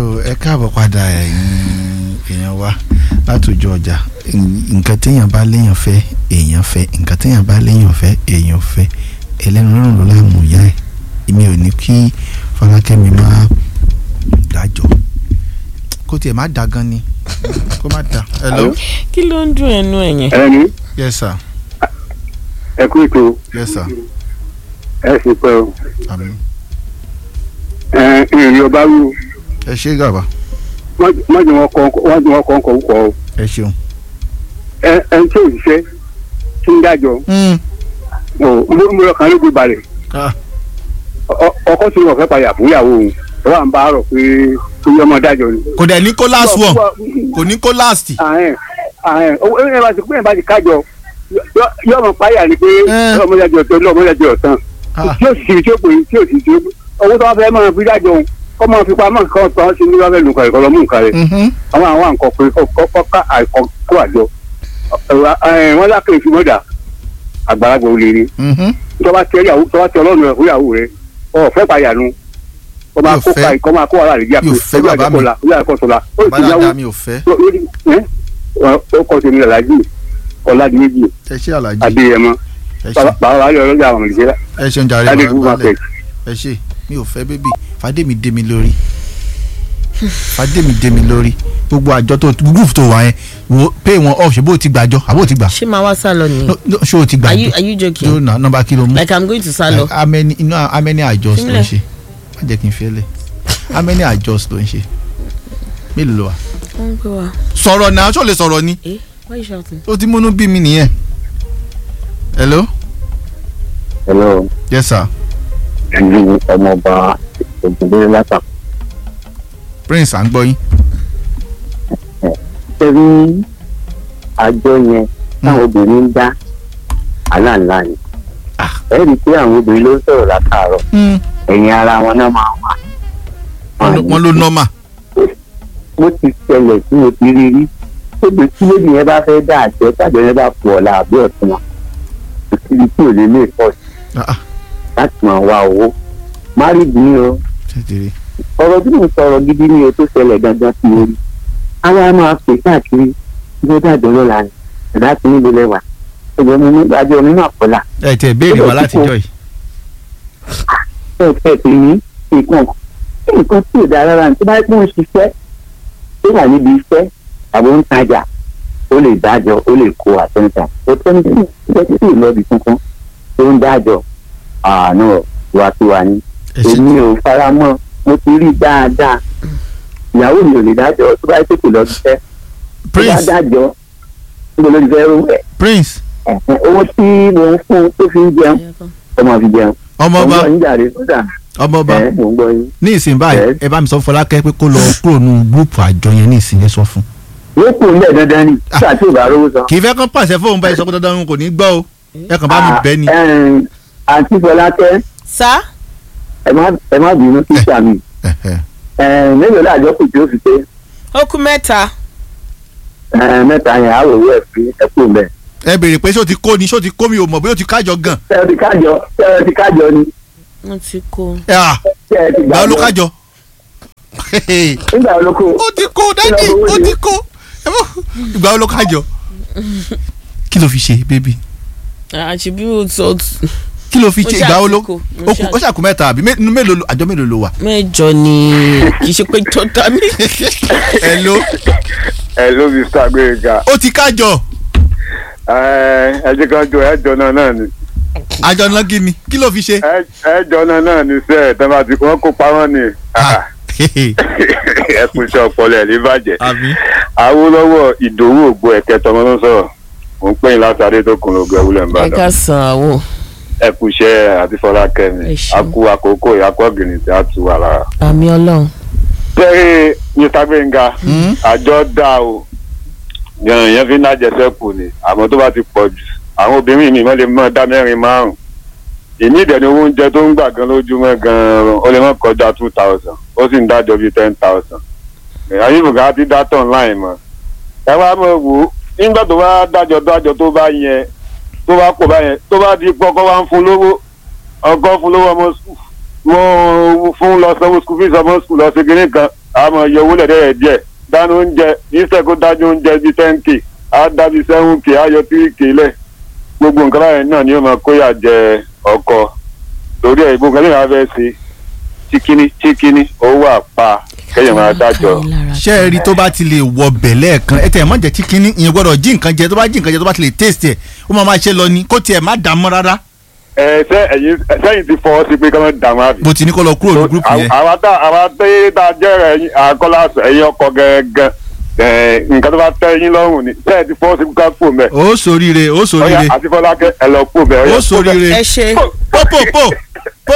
ẹ káàbọ̀ padà ẹ̀yin èèyàn wa látòjọ ọjà nǹkan téèyàn bá léèyàn fẹ́ èèyàn fẹ́ nǹkan téèyàn bá léèyàn fẹ́ èèyàn fẹ́ ẹlẹ́nu lọ́rùn ló láàmú ìyá ẹ̀ èmi ò ní kí Fọlákẹ́mi máa dájọ́ kó tiẹ̀ má da gan ni kó má da. hello. kí ló ń dùn ẹnu ẹ yẹn. ẹni yes sir ẹ kú ètò yes sir ẹ sì pẹ́ o àmín ẹ ìrìn ọba wù ẹ ṣé gàba wọ́n jẹ́ wọn kọ́ wọ́n jẹ́ wọn kọ́ ọkọ̀ ọkọ̀ o ẹ ṣeun. ẹ ẹ ń tí òṣìṣẹ́ tí ń dájọ́ o múlò kan ló gbé balẹ̀ ah Ọ- ọkọ tí wọn fẹ́ padà fún ìyàwó òun ẹ wà ń bá a rọ̀ pé kí ọmọ dájọ́ ni. kò dẹ̀ ní kó last one kò ní kó last. àhẹn àhẹn owó ẹ bá ti pé ẹ bá ti kájọ yọ- yọ ọmọ páyà ni pé Eh. ọmọ dájọ́ tó ọmọ dájọ́ tán Ah. tí ó sì tí ó pè tí ó sì tí ó owó tó wá fẹ́ máa fi dájọ́ òun kọ́ máa fi pamọ́ nǹkan ọ̀tọ̀ sí ní wọ́n fẹ́ lù kàrẹ̀ kọ́ lọ mú nǹkan rẹ̀ Mhm. àwọn àwọn àǹkọ pé kọ́ ká àìkọ́ kó àjọ wọ́n lákè fi mọ́dà àgbàlagbà ò lè rí Mhm. tọ́ba tẹ ìyàwó tọ́ba tẹ ọlọ́run rẹ̀ fún ìyàwó rẹ̀ ọ̀ fẹ́ pàyànù kọ́ máa Mi ò kó fẹ́. ka ìkọ́ máa kó wàhálà rẹ̀ díà Mi ò fẹ́ bàbá mi. ìyá ẹ̀kọ́ sọ̀la ó sì bàdà náwó dá mi ò fẹ́ ó kọ́ tèmi làlájì ọ̀làdìmẹ́jì ẹ ṣé alájí adéyẹmọ ẹ ṣé bàbá wa yọ ọlọ́jà àwọn ìṣẹ́lá ẹ ṣeun jàre adékú bàbá market ẹ ṣé mi ò fẹ́ bébì fàdémi dé mi lórí fàdémi dé mi lórí gbogbo àjọ tó group tó wà yẹn wo pay wọn off ṣe bó o ti gbàjọ àbó o ti gbà ṣé máa wá sálọ ni. No, no, ṣé o ti are you gbàjọ are you tó joking. nà nọ́mbà kí ló mú like i'm going to sálọ. how many inú how many adjust ló ń Sílẹ̀. ṣe má jẹ́ kí n fi ẹ́ lẹ̀ how many adjust ló ń ṣe mélòó ló wà. ó ń pè wá. sọ̀rọ̀ náà ṣó lè sọ̀rọ̀ ni eh why you shouting. ó ti múnú bí mi nìyẹn. hello hello yes sir ìlú ọmọọba ògùnbẹ̀rẹ̀ látàkùn prince à ń gbọ́ yín. tẹ́rí àjọ yẹn táwọn obìnrin ń dá aláǹlá ni Ah. ẹ rí i pé àwọn obìnrin ló ń sọ̀rọ̀ látàárọ̀ ẹ̀yìn ara wọn náà máa wà. wọ́n ló- wọ́n ló nọ́mà. mo ti ṣẹlẹ̀ tí mo ti rí rí tóbi tí lóbi yẹn bá fẹ́ dá àjọ tàbí yẹn bá pọ̀ ọ̀la àbí ọ̀tún wọn kò síbi tí ò lè lè pọ̀ sí Ah, ah, láti máa wá owó márìdì ni o tètèrè. ọ̀rọ̀ tí mo sọ̀rọ̀ gidi ni o tó ṣẹlẹ̀ gangan sí orí àwa máa pè káàkiri bí ó dàjọ́ lọ́la ni ẹ̀dá tí níbo lẹ́wà ẹ̀jẹ̀ mi ní àjọ mi náà kọ́là ẹ tẹ béèrè wa látijọ́ yìí. ẹ̀ fẹ́ pè ní nǹkan nǹkan tí ò dáa rárá ní tó bá pọ́n ṣiṣẹ́ tó wà níbi iṣẹ́ àbò ń tajà ó lè dájọ́ ó lè kó àtẹnudà ó tẹ́ni tí ìṣẹ́ tí ì lọ́ọ̀bì kankan tó ń dájọ́ àánú wàtiwà ni ẹ ṣe èmi ò fara mọ́ mo ti rí dáadáa ìyàwó mi ò lè dájọ́ tó bá tètè lọ síṣẹ́ tó bá prince dájọ́ níbo ló ti fẹ́ rú ẹ̀ prince ẹ̀hẹ́n, owó tí mo ń fún tó fi ń jẹun ó máa fi jẹun ọmọọba mo ń gbọ́ yín jàre sódà ọmọọba ẹ̀ mo ń gbọ́ yín. ní ìsìn báyìí Yes. ẹ bá mi sọ fún Fọlákẹ́ pé kó lọ kúrò nù gúrùpù àjọ yẹn ní ìsìn yẹn sọ fún. yóò kù nílẹ̀ dandan ni nígbà tí ò bá rówó san. kì í fẹ́ kán pàṣẹ fóun báyìí sọ pé dandan òun kò ní gbọ́ o ẹ kàn bá mi bẹ́ ni. Ah, ẹ̀m, àǹtí Fọlákẹ́ sá. ẹ má ẹ má bínú sí sàmì Ẹ̀hẹ̀. Ẹ̀m, mélòó láàjọ kù tí ó fi pé ó kú mẹ́ta. ẹ̀m, mẹ́ta yẹn á wò wọ́ ẹ̀ fi ẹ̀ kú mẹ́. ẹ béèrè pé ṣé o ti kó ni ṣé o ti kó mi ò mọ̀ bóyá o ti kájọ gan. tẹ́ẹ̀ ti kájọ tẹ́ẹ̀ ti kájọ ni wọ́n ti kó. ẹ à tẹ́ẹ̀ ti gbà ó ló gbàjọ kájọ. nígbà wo ló kó ó ti kó dájú ó ti kó Ẹ mọ̀, ìgbà ó ló kájọ. kí ló fi ṣe bébí àṣìbí o sọ kí ló fi Mo ṣe ṣáà ìgbà ó ti ló kó, mo ó kù- ṣáà ó ṣàkó mẹ́ta àbí mé- nínú mélòó lo- àjọ mélòó ló wà. mẹ́jọ ni kì í ṣe pé tó ta mí. ẹ ló ẹ ló fi sàgbéga ó ti kájọ ẹ jẹ́ ká jọ ẹ jọ náà náà ni àjọ náà kí ni kí ló fi ṣe. ẹ jọ náà náà ni sẹ́ẹ̀ tẹ́ bá ti wọ́n kó pamọ́ ni Ah, ẹ kú iṣẹ́ ọpọlọ ẹ̀ ní bàjẹ́. àbí Awólọ́wọ̀ ìdòwú ògbó ẹ̀kẹ́ tọmọ ló ń sọ̀rọ̀ mò ń pè yín láti adétókun lóògùn ẹwúlẹ̀ ẹ ńbàdàn ká san àwọ̀. ẹ kú iṣẹ́ àti Fọlákẹ́mi Ẹ ṣeun. a kú àkókò ìyàkọ́ gìrì tí a tù wà lára. àmì ọlọ́run. bẹ́ẹ̀ Mr. Gbénga Hmm? àjọ dá o yẹn yẹn fi ń dájẹsẹ́kù ni àmọ́ tó bá ti pọ̀ jù àwọn obìnrin mi mọ́ lè mọ́ dá mẹ́rin márùn-ún èmi ìdẹ̀ni owó oúnjẹ tó ń gbà gan lójúmọ́ gan ó lè mọ́ kọjá two thousand ó sì ń dájọ́ bíi ten thousand ayélujára ti dá tán láì mọ́ ẹ wá mọ̀ wò ó nígbà tó bá dájọ́ dájọ́ tó bá yẹn tó bá pọ̀ báyẹn tó bá di pọ́kọ́ wá ń fún lówó ọkọ fún lówó ọmọ skul wọ́n fún lọ sanwó skul fees ọmọ skul lọ sí kinní kan a máa yọ owó lẹ́dẹ̀ẹ́ díẹ̀ dáná oúnjẹ níṣẹ́ kó dájú oúnjẹ bíi ten k á dá bíi seven k á yọ three k lẹ̀ gbogbo nǹkan báyẹn náà ni ó máa kóyà jẹ ọkọ torí ẹ̀ gbogbo nǹkan tí wọ́n fẹ́ ṣe chíkíní chíkíní owó àpá kẹ́yìn máa dájọ́. ṣé ẹ rí tó bá ti lè wọ bẹ̀ lẹ́ẹ̀kan ẹ tẹ̀ ẹ̀ mọ̀ jẹ́ kí kínní ìyẹn gbọ́dọ̀ jí nǹkan jẹ tó bá jí nǹkan jẹ tó bá ti lè taste ẹ̀ ó máa máa ṣe lọ ni kó tiẹ̀ má dààmú rárá ẹ ṣe ẹ̀yin sẹ́yìn ti fọwọ́ sí pé kí wọ́n dààmú àbí. bó ti ní kó lọ kúrò ní gúrúùpù yẹn àwa tá àwa tẹ́ tá a jẹ́ ẹ̀yin àkọlá ẹ̀yin ọkọ gẹ́gẹ́ ẹ̀ nǹkan tó bá tẹ́ yín lọ́rùn ni sẹ́yìn ti fọwọ́ sí ká pò mẹ́. ó soríire ó ọ̀yà soríire àti fọlákẹ́ ẹ lọ pò mẹ́. ọ̀yà, ó soríire ẹ ṣe pò pò pò pò.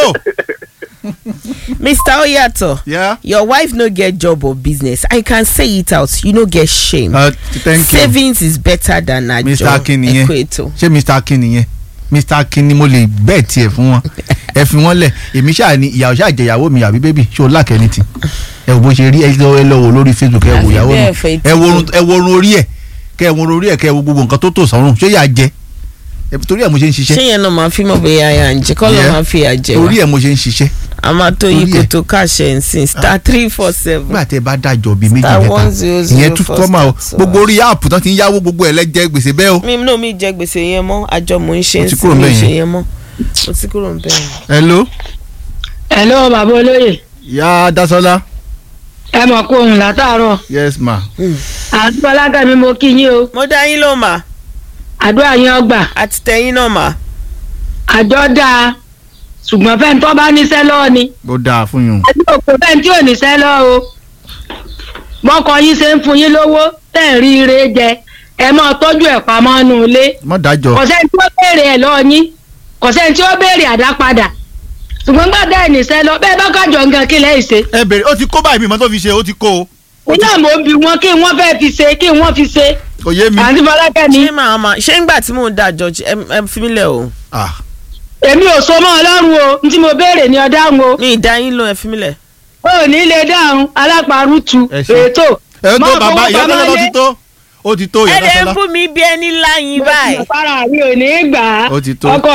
mr oyato Yeah. your wife no get job or business i can say it out you no get shame Uh, thank you savings is better than ajo Mr. Akin nìyẹn ekweto ṣé mr akin nìyẹn mr akin ni mo lè bẹ́ẹ̀ tiẹ̀ fún wọn ẹ fi wọn lẹ̀ èmi ṣáà ni ìyàwó ṣáà jẹ ìyàwó mi àbí bébì ṣé o lákẹ́ ní ti ẹ wò bó ṣe rí ẹ lọ ẹ lọ wò lórí facebook ẹ wò Àfi ìyàwó mi bẹ́ẹ̀ fẹ́ ẹ wo orun- ẹ wo orun orí ẹ kẹ ẹ wo orun orí ẹ kẹ ẹ wo gbogbo nǹkan tó tò sọ́run ṣé yà á jẹ ẹ torí ẹ mo ṣe ń ṣé ṣiṣẹ́ yẹn náà máa fi mọ̀ bóyá yà ń jẹ kọ́ ló Yeah. máa fi àjẹ torí wa ẹ mo ṣe ń ṣiṣẹ́ a máa tó yí Torí ẹ̀. koto káṣẹ ǹsìn star three four seven nígbà tẹ bá dájọ bíi méjì Star mẹ́ta one zero zero ìyẹn tún four kọ́ máa o star gbogbo orí áàpù tán ti ń yáwó gbogbo ẹ̀ lẹ́jẹ̀ gbèsè bẹ́ẹ̀ o. mi náà mi jẹ gbèsè yẹn mọ́ àjọ mò ń ṣe Mo ti ń kúrò sìn mi ńbẹ̀ ṣe yẹn. yẹn mọ́ mo ti kúrò ń bẹ̀rẹ̀. hello hello bàbá olóyè ya dasola ẹ mọ̀ kó ohun látàárọ̀ yes ma àdúrà lágàmí mo kí yín o mo dá yín ló mà àdúrà yín ọgbà àti tẹ̀yìn náà mà àjọ dáa ṣùgbọ́n fẹ́ni tó bá níṣẹ́ lọ́wọ́ ni ó dáa fún yín ẹbí òkú fẹ́ni tí ò níṣẹ́ lọ́wọ́ o bọ́kọ yín ṣe ń fún yín lówó tẹ̀ ń rí ire jẹ ẹ máa tọ́jú ẹ̀ pamọ́ nù ilé mọ dájọ kò sẹ́ni tí ó béèrè ẹ̀ lọ́wọ́ yín kò sẹ́ni tí ó béèrè àdápadà ṣùgbọ́n gbàdá ẹ̀ níṣẹ́ lọ bẹ́ẹ̀ bá kájọ nǹkan kí lẹ́yìn ṣe ẹ bèrè ó ti kó báyìí mímọ tó fi ṣe ó ti kó o iná mò ń bi wọn kí wọ́n fẹ́ fi ṣe kí wọ́n fi ṣe kò yé mi. àǹtí fọlákẹ́ ni ṣé màá ma ṣé ńgbà tí mò ń dá àjọ ẹ ẹ fi mí lẹ̀ o Ah, èmi ò so mọ́ ọlọ́run o ní tí mo béèrè ní ọ̀dáhùn o mi ì dá yín lọ ẹ fi mí lẹ̀. o ò ní lè dáhùn alápárùtù Ẹ ṣé. ètò ẹ tó Mọ́ bàbá ìyá fowó tó lọ pamọ́ ti lé. tó ó ti tó ẹ ìyá lè Dásọ́lá fún mi bí ẹni láyìn báyìí. para mi ò ní gbà á ó ti tó ọkọ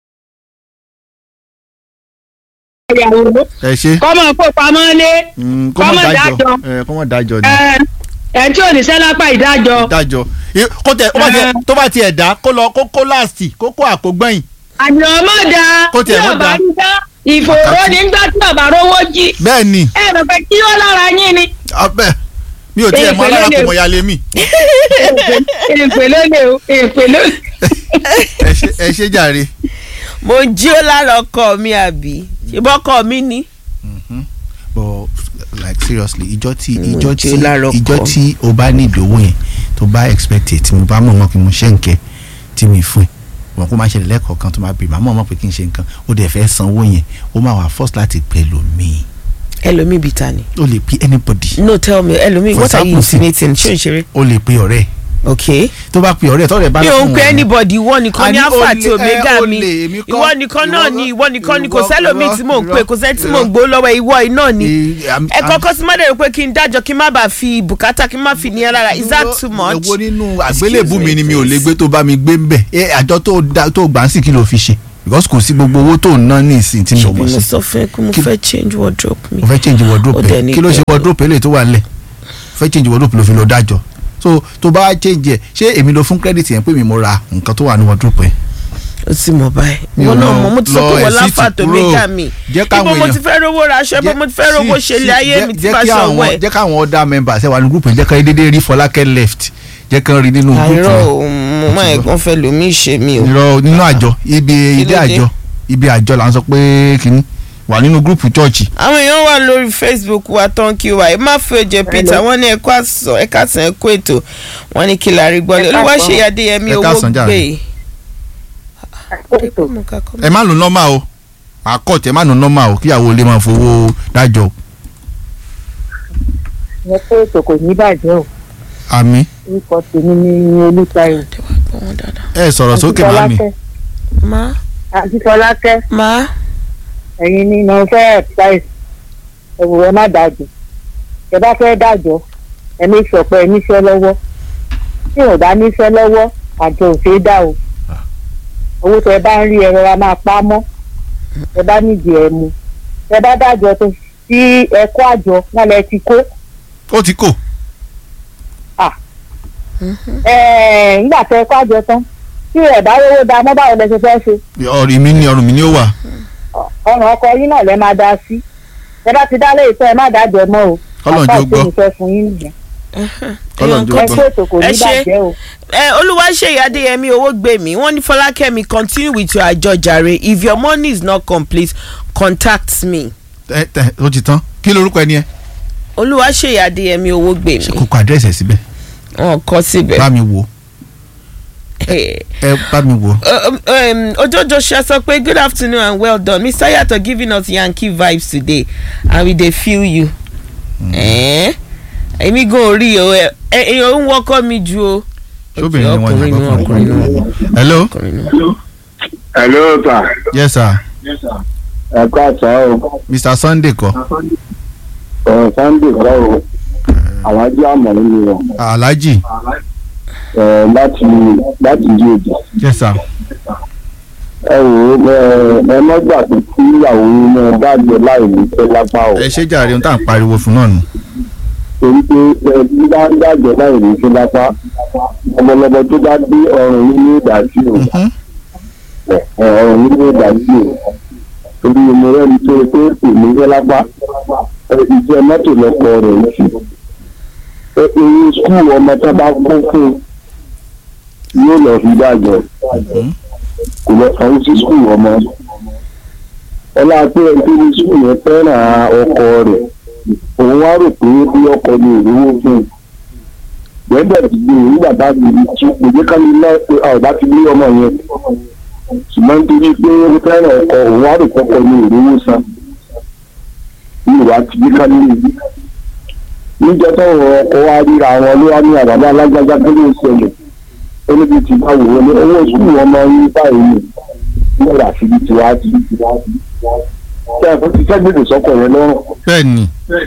ìyàwó ẹ ṣe kọ́mọ kó pamọ́ lé Mm, kó mọ̀ kọ́mọ dájọ dájọ. ẹ, kó mọ̀ dájọ ni ẹ ẹ tí ò ní sẹ́lápá ìdájọ́ dájọ I- kó tẹ kó bá tiẹ̀- tó bá tiẹ̀ dá kó lọ kó kó láàsì kó kó àpò gbẹ̀yìn àná ọmọ da Kó tiẹ̀ tí mọ́ ọba da. ń dá ìfòòró nígbà tí ọba rówó jí bẹ́ẹ̀ ni ẹ bẹ̀ pé kí ó lára yín ni abẹ́ mi ò tiẹ̀ mọ Èèpẹ̀ alára ló kò lè- mọ̀ ya lé mi èèpè ló lè o èèpè ló lè. ẹ ṣe ẹ ṣe jàre mo jí ó lára ọkọ mi àbí ṣùgbọ́n ọkọ mi ni. but like seriously ìjọ tí Mo ìjọ jẹ́ tí lárọ̀kọ. ìjọ tí o bá ní ìdòwò yẹn tó bá expect it tí mo bá mọ̀ mọ́ kí mo ṣe nǹkẹ́ tí mi fún ẹ wọn kó máa ṣẹlẹ̀ lẹ́ẹ̀kọ̀ọ̀kan tó máa bèrè màá mọ̀ mọ́ pé kí n ṣe nǹkan ó dẹ̀ fẹ́ sanwó yẹn ó máa wà first láti pẹ̀ lómi ẹlòmíì bíi ta ni. ó lè pe anybody no tell me ẹlòmíì For what are you example, insinuating ṣé o ń ṣeré. ó lè pe ọ̀rẹ́ ẹ̀. ok tó bá pe ọ̀rẹ́ ẹ̀ tọ́rẹ̀ bá mi ò ń fún pe wọn. anybody ìwọ nìkan ní Àní alpha olè, àti ẹ, omega olè, mi èmi kọ́. ìwọ nìkan náà Ìwọ ni kọ́. ìwọ nìkan ni kò Ìwọ- sẹ́lòmíì irọ́, tí mò ń irọ́, pè kò sẹ́ni tí mò ń irọ́. gbó lọ́wọ́ ìwọ iná ni Eh, I'm- ẹ I'm- kọ́kọ́ sí mọ́dẹ̀rẹ́ pé kí n dájọ́ kí n má bàa fi bùkátà kí n má fi ní ẹ lára is that too much. èwo nínú àgbélébù Excuse mi me, ni mi ò lè please. gbé tó bá mi gbé ń bẹ̀ ẹ àjọ tó dá- tó gbà ń sì kí ló fi ṣe because kò sí gbogbo owó tó ń ná ní ìsìn tí mi ò ṣùgbọ́n mọ̀ mo sí sọ fún ẹ pé mo Kí- fẹ́ change wardrobe mi. mo fẹ́ change Ó wardrobe dẹ̀ ẹ̀ ní kí ló ṣe pẹ̀lú. wardrobe eléyìí tó wà nílẹ̀ fẹ́ change wardrobe ló fi lọ dájọ́ so tó bá change ẹ̀ ṣé èmi ló fún credit yẹn pé mi mo ra nǹkan tó wà ní wardrobe ẹ̀ o ti mọ̀ báyìí Mi ò wọn náà lọ- mọ̀ mo ti sọ lọ pé wọ́n ẹ̀ sí láǹfà ti tó kúrò. méjà mi Jẹ́ káwọn ibo mo èèyàn- ti fẹ́ rówó ra aṣọ ibo mo ti fẹ́ rówó ṣe ilé ayé mi ti bá jẹ́ kí aṣọ àwọn wẹ̀. jẹ́ káwọn other members ẹ̀ wà ní group yẹn jẹ́ ká dédé rí Fọlákẹ́ left jẹ́ kán rí nínú group àìrọ̀ yẹn o mo máa ẹ̀gbọ́n fẹ́ lomi ṣe mi o. irọ́ nínú àjọ ibi ilé ló dé? àjọ ibi àjọ là ń sọ pé kínní wà nínú gúrùpù chọ́ọ̀chì àwọn èèyàn wà lórí facebook wa tán kí wa ẹ má fi oje peter wọn ní ẹkọ àsán ẹka àsán ẹkọ ètò wọn ní kí la rí gbọ́lẹ̀ Ẹ káàsán. olúwa ṣe adéyẹmí Ẹ owó káàsán jàre. gbé. ẹ má lò nọ́mà o àkọ́tẹ̀ ẹ má lò nọ́mà o kíyàwó lè máa fowó dájọ́ yẹ pé ètò kò ní bàjẹ́ o àmì orúkọ tèmi ní olùtayọ ẹ sọ̀rọ̀ sókè màmí má àti fọlákẹ́ má ẹ̀yin ni mo fẹ́ advice ẹ̀wù ẹ má dájọ́ ẹ bá fẹ́ dájọ́ ẹ ní sọpẹ́ ẹ níṣẹ́ lọ́wọ́ tí ò bá níṣẹ́ lọ́wọ́ àjọ ò ṣeé dá o owó tẹ bá ń rí ẹ rọra máa pa á mọ́ ẹ bá nídìí ẹ mu ẹ bá dájọ́ tó tí tí ẹ kó àjọ wọn lẹ ti kó ó ti kò Ẹ, nígbà tẹ ẹ kó àjọ tán tí ẹ bá rówó da mọ́ báwo lẹ ṣe fẹ́ ṣe ọrùn mi ni ọrùn mi ni ó wà ọ̀ràn ọkọ yín náà lẹ máa dá sí ẹ bá ti dá lé ìtọ́ ẹ má dájọ́ mọ́ o Kọ́lọ́run Àpá jẹ́ ó gbọ́. ìpè mi fẹ́ fún yín nìyẹn Kọ́lọ́run jẹ́ ó ẹ gbọ́. kó ètò kò ní Ẹ ṣé. bàjẹ́ o. ẹ olúwaṣeyì adéyẹmí owó gbé mi wọ́n ní fọlákẹ́mi continue with your àjọ jàre if your money is not complete contact me ẹ tẹ ó ti tán kí lorúkọ ẹni ẹ olúwaṣeyì adéyẹmí owó gbé ṣe mi kò kọ àdírẹ́sì ẹ̀ síbẹ̀ wọn kọ síbẹ̀. bá mi wò ẹ bá mi wò Um, um, ojojo ṣe sọ pé good afternoon and well done mr yato giving us yankee vibes today and we dey feel you. Eh? èmi gan orí o ẹ èèyàn ń wọ́kọ́ mi ju o. sóbìnrin ni wọ́n ọkùnrin ní ni ọkùnrin ni wọ́n. hello ọkùnrin ni wọ́n. hello sir yes sir ẹ kọ́ àtọ́ o mr sunday kọ́ ọ̀rọ̀ sunday kọ́ o àwọn ajé àmọ̀ nínú wọn alhaji ẹ̀, láti láti di òjò yes sir ẹ wò ó ẹ ẹ mọ́gbà tó kí ìyàwó inú dájọ́ láì ní pẹ́ lápá o ẹ ṣe jàre ohun tá à ń pariwo fún náà nù torí pé ẹ bí bá ń dájọ́ láì ní pẹ́ lápá ọmọlọmọ tó bá dé ọrùn yín ní ìdásí o Mhm. ẹ, ọrùn yín ní ìdásí o torí mo rẹ́ni tó pé kò ní pẹ́ lápá ẹ, iṣẹ́ mọ́tò lọ́kọ rẹ̀ ń ṣe ẹ, èyí skul ọmọ tó bá kún fún yóò lọ fi dájọ́ kò lọ sanwó sí skul ọmọ ọlá pé ẹni tó ní skul yẹn fẹ́ràn ọkọ rẹ̀ òun wá rò pé bí ọkọ ní ìrówó fún un gbẹ́dẹ̀ ti gbé e nígbà tá a ti rí tí kò jẹ́ ká ní lọ pé a ò bá ti lé ọmọ yẹn ṣùgbọ́n nítorí pé ó fẹ́ràn ọkọ òun wá rò pé ọkọ ní ìrówó san ní ìwà ti gbé ká nínú ìlú níjọ táwọn ọkọ wa ríra àwọn ló wá ní àbábá alágbájá tó ló ń ṣẹlẹ̀ ó níbi tí bá wò ó ní owó skul ọmọ yín báyìí ni wọ́n rà síbi tí wàá ti ṣe ẹ̀fọ́ ti sẹ́gbẹ̀dẹ̀ sọ́kọ̀ yẹn lọ́rùn bẹ́ẹ̀ ni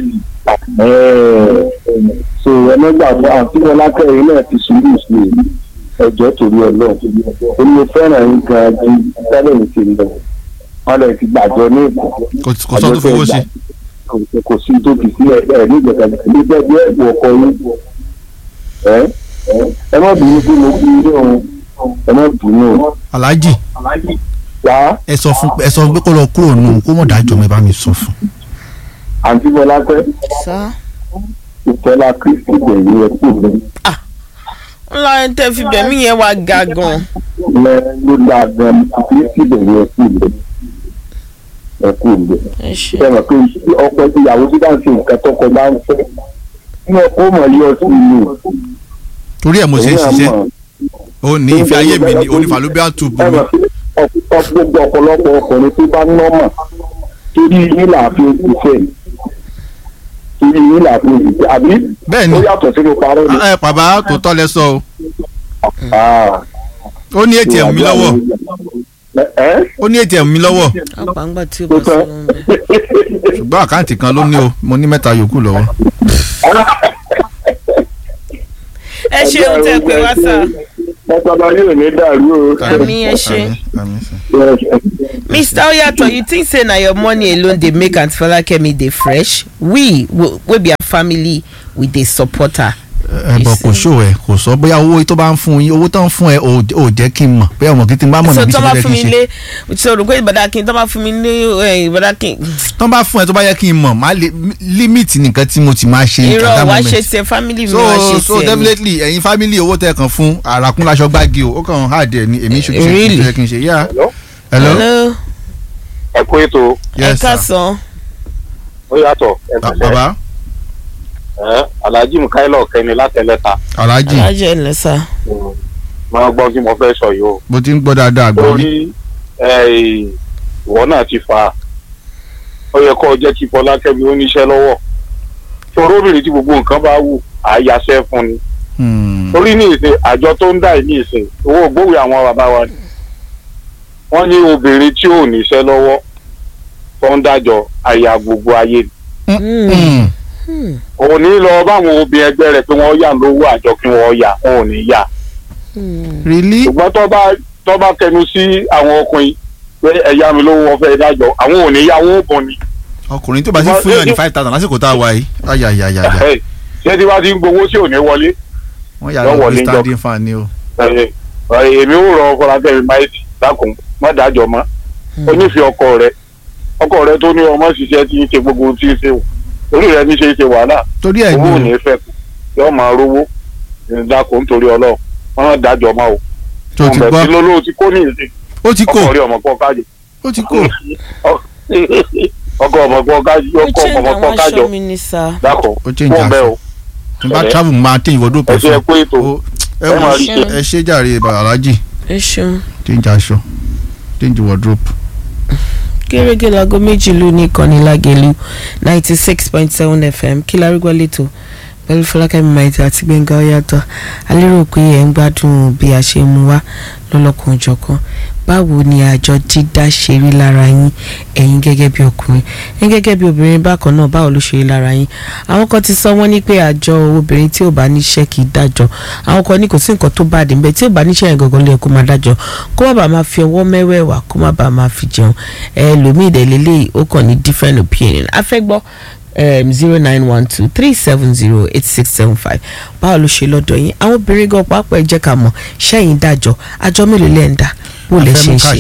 so ẹlẹgbà fún àti ọlákẹyìn náà ti sùúrù sí ẹjọ́ torí Ọlọ́run ó ní mo fẹ́ràn yín gan ju tẹ́lẹ̀ ní ti lọ wọn lè ti gbàjọ ní ìkọ kò kò sọ tó fowó ṣe kò sí tó fi sílẹ̀ ẹ ní ìgbàgbọ́ ní bẹ́ẹ̀ bí ẹ̀bùn ọkọ yín ẹ ẹ má bínú pé mo kú ilé òun ẹ má bínú o alhaji wá ẹ sọ fún ẹ sọ pé kó lọ kúrò nù kó mọ̀ dájọ́ mi bá mi sọ fún àǹtí bọlápẹ́ sá ìfẹ́lá kristi pẹ̀lú ẹkú mi ńlá ẹni tẹ́ fi bẹ̀mí yẹn wá ga gan. lẹ ló dáa gan kristi pẹ̀lú ẹkú mi ẹkú mi. ẹ ṣe ṣe mọ̀ pé ọkọ ìyàwó tí bá ń ṣe nǹkan tọkọ bá ń fẹ́ ní ọkọ mọ̀ ní ọtí ìlú torí ẹ̀ mo ṣe ń ṣiṣẹ́ ó ní ìfẹ́ ayé mi ni onífàlóbíà tù bù ẹ mí mọ̀ sí gbogbo ọ̀pọ̀lọpọ̀ ọkùnrin tó bá nọ́mọ̀ torí yín làáfin ìfẹ́ torí yín làáfin ìfẹ́ àbí bẹ́ẹ̀ ni ó yàtọ̀ sínú parọ́ ni. ẹ bàbá tó tọ́ lẹ sọ o Ah, ó ní atm mi lọ́wọ́ ẹ ó ní atm mi lọ́wọ́ àgbàǹgbà tí o tó bá sọ tán. wọn bẹ. ṣùgbọ́n àkáǹtì kan ló ní o mo ní mẹ́ta yòókù lọ́wọ́ ẹ ṣeun tẹ́ pé wá sá. ọ̀pọ̀lọpọ̀ yóò ní dàrú o. àmì ẹ ṣe. Àmín, àmín, sir. mr oyato you think say na your money alone dey make aunty falakemi dey fresh we wo- wey be her family we dey support her. ẹ bọ̀ kò ṣó ẹ kò sọ bóyá owó tó bá ń fún yín owó tó ń fún ẹ ò ò jẹ́ kí n mọ̀ bóyá ọmọ kí n bá mọ̀ so níbi tó tí bá ó yẹ fún kí mi n ṣe lé so rò pé ìbàdàkìn tó bá fún mi ní eh, ìbàdàkìn tó bá fún ẹ tó bá yẹ kí n mọ̀ má lè límìtì nìkan tí mo ti máa ṣe irọ́ at that wàá moment. ṣe tiẹ̀ family mi so wàá ṣe so tiẹ̀ mi. definitely ẹ̀yin family owó tẹ̀ kàn fún àràkún láṣọ gbági o ó kàn hard ẹ̀ ní èmi ṣojú ṣe Really? kí n ṣe kí n ṣe yá hello hello ẹ kú ètò ẹ yes sir káàsán ó yàtọ̀ ẹ Ah, pẹ̀lẹ́ baba ẹ alhaji mukaila ọkẹni látẹlẹta alhaji alájẹ ẹ lẹsà. máa gbọ́ kí mo fẹ́ sọ yìí o mo ti ń gbọ́ dáadáa gbọ́ rí torí ẹ, ìwọ náà ti fa ó yẹ kó o jẹ́ kí fọlákẹ́mi ó níṣẹ́ lọ́wọ́ torí obìnrin tí gbogbo nǹkan bá wù àyàṣẹ́ fún ni Hmm. torí ní ìsìn àjọ tó ń dà yìí ní ìsìn owó ògbówì àwọn bàbá wa ni wọ́n ní obìnrin tí ò níṣẹ́ lọ́wọ́ tó ń dájọ́ àyà gbogbo ayé ni Hmm. òun ní lọ báwọn obìnrin ẹgbẹ́ rẹ̀ pé wọ́n yà lówó àjọ kí wọ́n yà wọn ò ní yà really ṣùgbọ́n tó bá tó bá kẹnu sí àwọn ọkùnrin pé ẹ̀yà mi lówó wọn fẹ́ dájọ́ àwọn ò ní yà wọn ò bọ̀ ni ọkùnrin tó bá ti fún yàn ní five thousand lásìkò tá a wà yìí ayayayaya Ẹ, ṣé tí wàá ti ń gbowó tí ò ní wọlé wọ́n yà Yọ lọ wọlé bí jọ. standing fan ni o. Ẹ, ẹ, èmi ò rọ fọlákẹ́mi máìtì dákun má dájọ́ mọ́ onífẹ̀ẹ́ ọkọ rẹ ọkọ rẹ tó ní ọmọ ṣiṣẹ́ tí ń ṣe gbogbo ohun tí ń ṣe wò orí rẹ ní ṣe é ṣe wàhálà torí ẹ̀ owó ò ni ní fẹ́ kù yóò máa rówó dákun nítorí ọlọ́run wọn náà dájọ́ mọ́ o tó ti ọmọ gbọ́ tí lóló ti kó ní ìsìn ó ti kò ọkọ rí ọmọ pọ̀ kájọ ó ti kò ọkọ ọmọ pọ̀ kájọ ó ọkọ change ọmọ àwọn pọ̀ kájọ aṣọ mi ní sá. dákun ó change fún bẹ́ẹ̀ aṣọ o tí n bá Ẹ. travel máa tẹ ìwọ́dọ̀ ẹ pẹ̀ ṣe fún ẹ pé ètò ó ẹ ẹ wò máa rí ṣe. ẹ ṣe jàre alájì ẹ ṣeun. change aṣọ change wardrobe. gẹ́gẹ́ láago méjì ló ní ìkànnì lágẹ̀lú ninety six point seven fm kí lárúgbó lẹ́tọ̀ pẹ̀lú fọlákẹ́mi maiti àti gbẹ̀ngà ọ̀yàtọ̀ alérò pé ẹ̀ ń gbádùn bí a ṣe mú wá lọ́lọ́kan òjọ̀kan báwo ni àjọ dídá ṣe rí lára yín ẹ̀yin gẹ́gẹ́ bí ọkùnrin ẹ̀yin gẹ́gẹ́ bí obìnrin bákan náà báwo ló ṣe rí lára yín àwọn kan ti sọ wọ́n ní pé àjọ obìnrin tí ò bá níṣẹ́ kì í dájọ́ àwọn kan ní kò sí nǹkan tó bá dé níbẹ̀ tí ò bá níṣẹ́ yẹn gangan ló yẹ kó máa dájọ́ kó má bàa máa fi ọwọ́ mẹ́wẹ̀ẹ̀wá kó má bàa máa fi jẹun ẹlòmíì dẹ̀ lélẹ́yìí ó kàn ní different opinion a fẹ́ gbọ́ zero nine one two three seven zero eight six seven five báwo ló ṣe lọ́dọ̀ yín àwọn obìnrin gan pàápàá ẹ jẹ́ ká mọ̀ ṣẹ́yìn dájọ́ àjọ mélòó lẹ́ ń dá bó lẹ ṣe ń ṣe.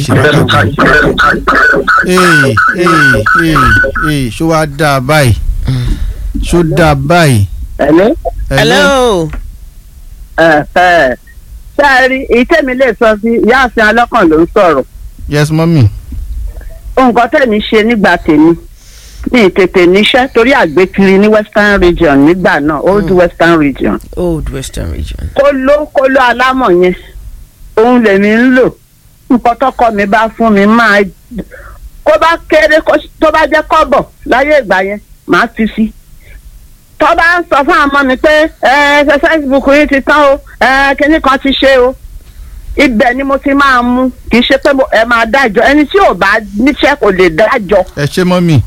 ee ee ee ee ṣó wá dáa báyìí ṣó dáa báyìí. ẹ̀lẹ́ hello. ṣé ẹ rí èyí tẹ́mi lè sọ sí ìyáàfin alọ́kàn ló ń sọ̀rọ̀ yes mọ́mì. nǹkan tẹ̀mí ṣe nígbà tèmi ní tètè níṣẹ́ torí àgbékiri ní western region nígbà náà old western region old western region. kóló kóló alámọ̀ yẹn òun lèmi ń lò nǹkan tọkọ mi bá fún mi máa kó bá kéré kó- tó bá jẹ́ kọ́bọ̀ láyé ìgbà yẹn màá fi sí tó bá ń sọ fún àmọ́ mi pé ẹ ẹ facebook yìí ti tán o ẹ kinní kan ti ṣe o ibẹ̀ ni mo ti máa mú kì í ṣe pé mo- ẹ máa dájọ́ ẹni tí ò bá níṣẹ́ kò lè dájọ́ ẹ ṣe mọ́mì.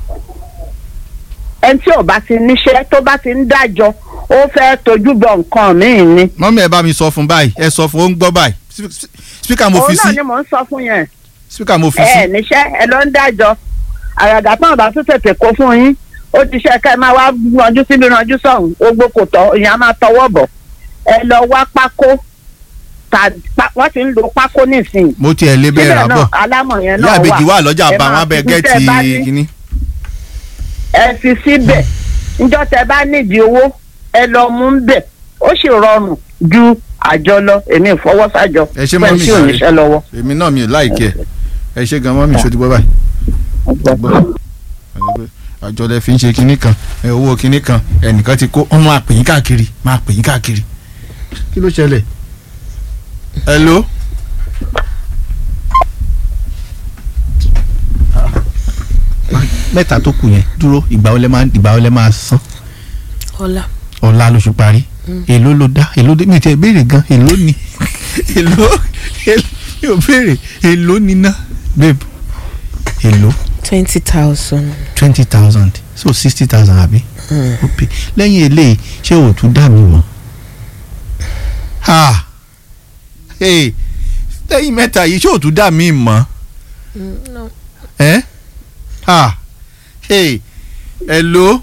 ẹni tí ò bá ti níṣẹ́ tó bá ti ń dájọ́ ó fẹ́ tójú bọ nǹkan míì ni. mọ́mì ẹ bá mi sọ fún báyìí ẹ sọ fún ó ń gbọ́ báyìí spíkà mo fi òun náà sí ni mò ń sọ fún yẹn. spíkà mo fi ẹ sí. ẹ níṣẹ́ ẹ ló ń dájọ́ àràgà tán bá tún tètè kó fún yín ó ti ṣe ká ẹ máa wá ranjú síbi ranjú sọ̀hún ogbó kò tọ́ ìyẹn á máa tọwọ́ bọ̀ ẹ lọ wá pákó tà pá- wọ́n ti ń lo pákó nísìnyí. mo tiẹ̀ lé bẹ́ẹ̀ rà bọ̀ alámọ̀ yẹn ìyá náà àbèjì wà lọ́jà Ẹ bá máa wọn bẹ fi gẹ́ẹ̀tì tẹ́ bá ní- kínní. ẹ fi síbẹ̀ níjọ́ tẹ bá nídìí owó ẹ lọ mú ń bẹ̀ ó sì rọrùn ju àjọ lọ èmi ìfọwọ́sàjọ ẹ ṣe fún ẹ mọ́mì tí ò sáré níṣẹ́ lọ́wọ́. èmi náà mi ò láìkẹ́ ẹ ṣe gan mọ́mì ṣó ti gbọ́ báyìí. gbọ́ àjọ lẹ fi ń ṣe kinní kan ẹ owó kinní kan ẹnìkan ti kó wọn máa pè yín káàkiri máa pè yín káàkiri kí ló ṣẹlẹ̀ hello. mẹ́ta tó kù yẹn dúró ìgbà wo lẹ máa ìgbà wo lẹ máa san ọlá. ọ̀la lóṣù parí èló ló dá èló dé mi ti ẹ̀ béèrè gan èló ni èló èló mi ò béèrè èló ni ná babe èló twenty thousand. twenty thousand so sixty thousand àbí ó pè lẹ́yìn eléyìí ṣé o tún dá mi mọ́ ha hey lẹ́yìn mẹ́ta yìí ṣé o tún dá mi mọ́ no. ẹ́ ha hey hello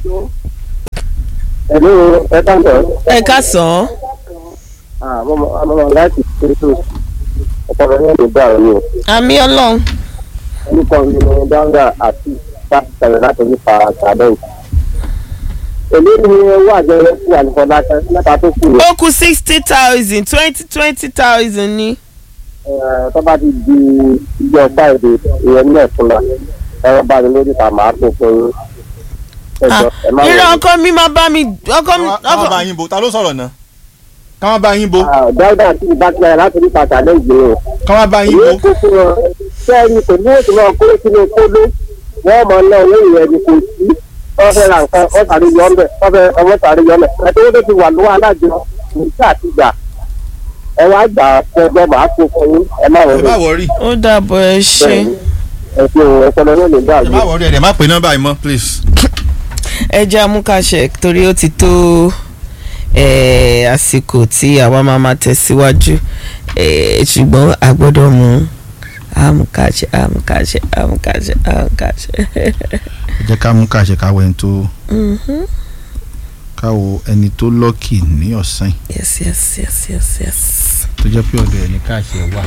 ẹ̀lú ẹ káàbọ̀ ẹ ká sàn án. àmọ́ láti ṣètò ọpọlọ yẹn lè bá ọ ní o àmì ọlọ́run. orúkọ mi ni dáńgá àti sáfìsàlẹ̀ láti nípa sàdẹ́ǹ. èmi ni owó àjọyọ̀ sí àlùkò látàn mẹ́ta tó kù rẹ̀ ó kù sixty thousand twenty twenty thousand ni. tó bá ti di ìjọ fáìdè ìyẹn ní ẹ̀fúnla ẹ̀rọ bá mi lórí ta màá tó fún yín. ẹ Ah, jọ ẹ má irọ́ wọlé. ọkọ mi máa bá mi ọkọ mi káwọn ọkọ bá yín bo ta ló sọ̀rọ̀ náà káwọn bá yín bo dáúdà tí ìbá ti rẹ̀ láti nípa sàdẹ́ǹ yìí o. káwọn bá yín bo ìwé kó fún wọn sẹ́yìn kò ní ètò náà kó sínú kóló wọ́n mọ̀ náà owó ìyẹn ni kò sí wọ́n fẹ́ ra nǹkan wọ́n tàrí yọ ọ́nbẹ̀ wọ́n fẹ́ ọmọ tàrí yọ ọ́nbẹ̀ ẹ̀tọ́ tó ti wà lọ́wọ́ alájọ nígbà àti gbà ẹ wá gbà fẹjọ́ màá kó fún yín ẹ má ẹ má wọlé wọrí ó dàbọ̀ ẹ ṣe. ẹ fi òun ọpọlọ náà lè dá ẹ má wọrí ẹ dẹ̀ má pè nọ́mbà yìí mọ́ please. ẹ jẹ́ amúkàṣẹ torí ó ti tó eh, àsìkò tí àwa máa máa tẹ̀síwájú eh, ṣùgbọ́n a gbọ́dọ̀ mú àmúkàṣe àmúkàṣe àmúkàṣe àmúkàṣe. ẹ jẹ́ ká mú káṣe káwọ ẹni tó Mhm. káwọ ẹni tó lọ́kì ní ọ̀sán yìí yes yes yes yes yes. tó jẹ́ pé ọ̀dọ̀ ẹni káṣe wà.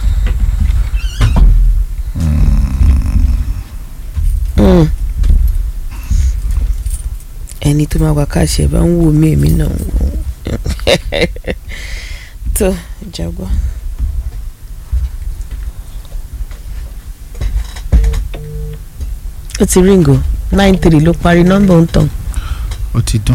Mm. ẹni tó máa wá káṣẹ bá ń wò mí èmi náà ń wò ó. tó jágbọ́. ó ti ríngò nine three ló parí nọ́mbà ń tàn. ó ti dún.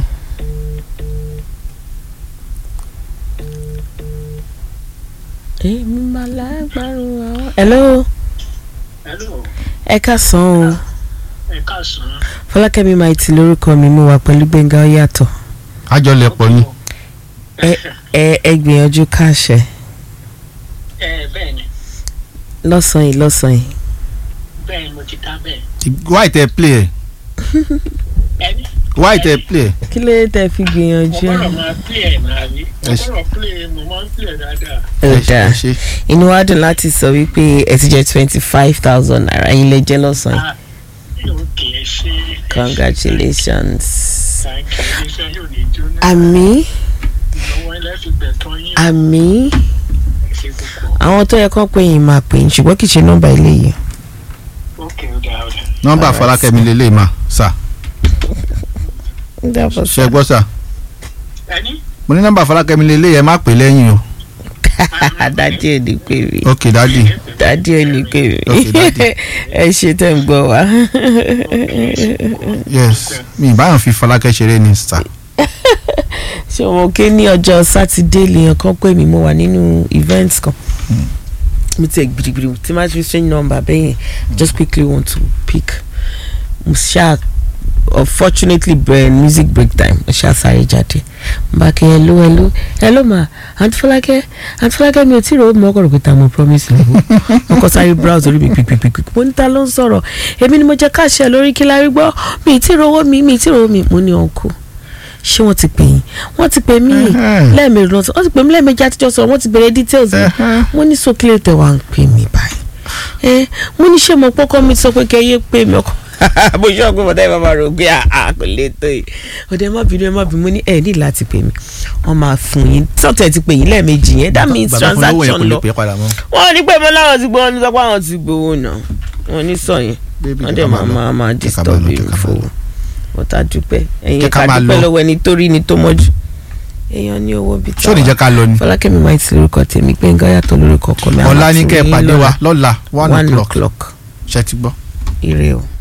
èmi máa lágbárùn àwọn. hello Hello, ẹ káàsán o ẹ káàsán. fọlákẹ́mi maiti lórúkọ mi mo wà pẹ̀lú gbẹ̀ngà ó yàtọ̀ àjọlẹ̀pọ̀ ni ẹ ẹ ẹ gbìyànjú káṣẹ Ẹ bẹ́ẹ̀ ni, lọ́sàn-án yìí lọ́sàn-án yìí. bẹ́ẹ̀ ni mo ti dá bẹ́ẹ̀. why tẹ play ẹ Ẹni why tẹ play ẹ. kí ló dé tẹ́ fi mo gbìyànjú ẹ̀. gbọ́dọ̀ máa play ẹ̀ náà rí. Mo Ẹ ṣe- gbọ́dọ̀ play mo máa ń play ẹ̀ dáadáa. ó ẹ ṣe- dáa ẹ ṣe inú wa dùn láti sọ wípé ẹ ti jẹ twenty five thousand naira yín lè jẹ lọ́sàn-án Ah, yóò kì í ṣe. congratulations. Thank you. Iléeṣẹ́ yóò ní jóná. àmì Ìnáwó ilẹ̀ fi gbẹ̀tọ́ yín. àmì Ẹ ṣe púpọ̀. àwọn tó yẹ kó pé yín máa pè yín ṣùgbọ́n kì í ṣe nọ́mbà ilé yìí. Ókè ó dáa ó dáa. nọ́mbà Alright. Fọlákẹ́mi lélẹ̀ mà sà ṣe gbọ́ sà Ẹni mo ní nọ́mbà Fọlákẹ́mi lélẹ̀ yẹn má pè lẹ́yìn o dádì ò ní pè mí ok dadi dádì ò ní pè mí Ok, daddy. ẹ ṣe tẹ̀ ń gbọ́ wá. yes mi ìbáyọ̀ fi Fọlákẹ́ ṣeré ni sà ṣé wọn ké ní ọjọ́ sátidé lèèyàn kan pè mí mo wà nínú event kan mo ti ẹ̀ gbìdìgbìdì tí máa fi strange number bẹ́yẹn just quickly want to pick mo ṣáà unfortunately bẹ̀rẹ̀ music break time mo ṣáà sáré jáde mo bá kí hello hello hello ma aunty Fọlákẹ́ aunty Fọlákẹ́ mi ò tí ì rò ó mọ́ ọkọ̀ rò pé ta mo promise ni mo kọ́ sáré browse orí mi pípípípí mo ní ta ló ń sọ̀rọ̀ èmi ni mo jẹ́ káṣẹ́ lórí kí lárí gbọ́ mi ì tí ì rówó mi mi ì tí ì rówó mi mo ní ọkọ̀ ṣé wọ́n ti pè yín wọ́n ti pè mí Ẹhẹ́n. lẹ́ẹ̀mejì lọ́sọ̀ wọ́n ti pè mí lẹ́ẹ̀mejì àtijọ́ sọ̀rọ̀ wọ́n ti bẹ̀rẹ̀ details mi Ẹhẹ́n. mo ní sókèlè tẹ̀ wá ń pè mí báyìí ẹ mo ní ṣé mo pọ́kọ́ mi sọ pé kẹ́ yé pè mí ọkọ bó ṣe ọgbẹ́ bọ́dá ìbámu rò pé àá kò lè tó yìí ọ̀dẹ má bínú ẹ má bínú mo ní ẹ ní láti pè mí wọ́n máa fún yín sọ́tẹ̀ ti pè yín lẹ́ẹ̀mejì yẹn that means Bàbá fún lówó yẹn transaction kò lè lọ pè é padà mọ́ wọ́n ní pé mo láwọn ti gbowó ní sọ pé àwọn ti gbowó náà wọ́n ní sọ yẹn Baby, wọ́n jẹ́ dẹ̀ ká máa máa lọ. máa máa Jẹ́ ká disturb máa lọ, mi jẹ́ ká máa fowó lọ. wọ́n ta dúpẹ́ ẹ̀yin Jẹ́ ká ká máa dúpẹ́ lọ. lọ́wọ́ ẹni tó rí ni tó mọ́jú èèyàn ní owó bíi ṣé ò ní jẹ́ ká lọ ni fọlákẹ́mi máa ti lórúkọ tèmi Gbénga Yàtọ̀ lórúkọ ọkọ mi ọ̀la àwọn ní fún kẹ́ ẹ yín pàdé wa lọ́la lọ́la one one o'clock o'clock ṣe ti gbọ́. ire o.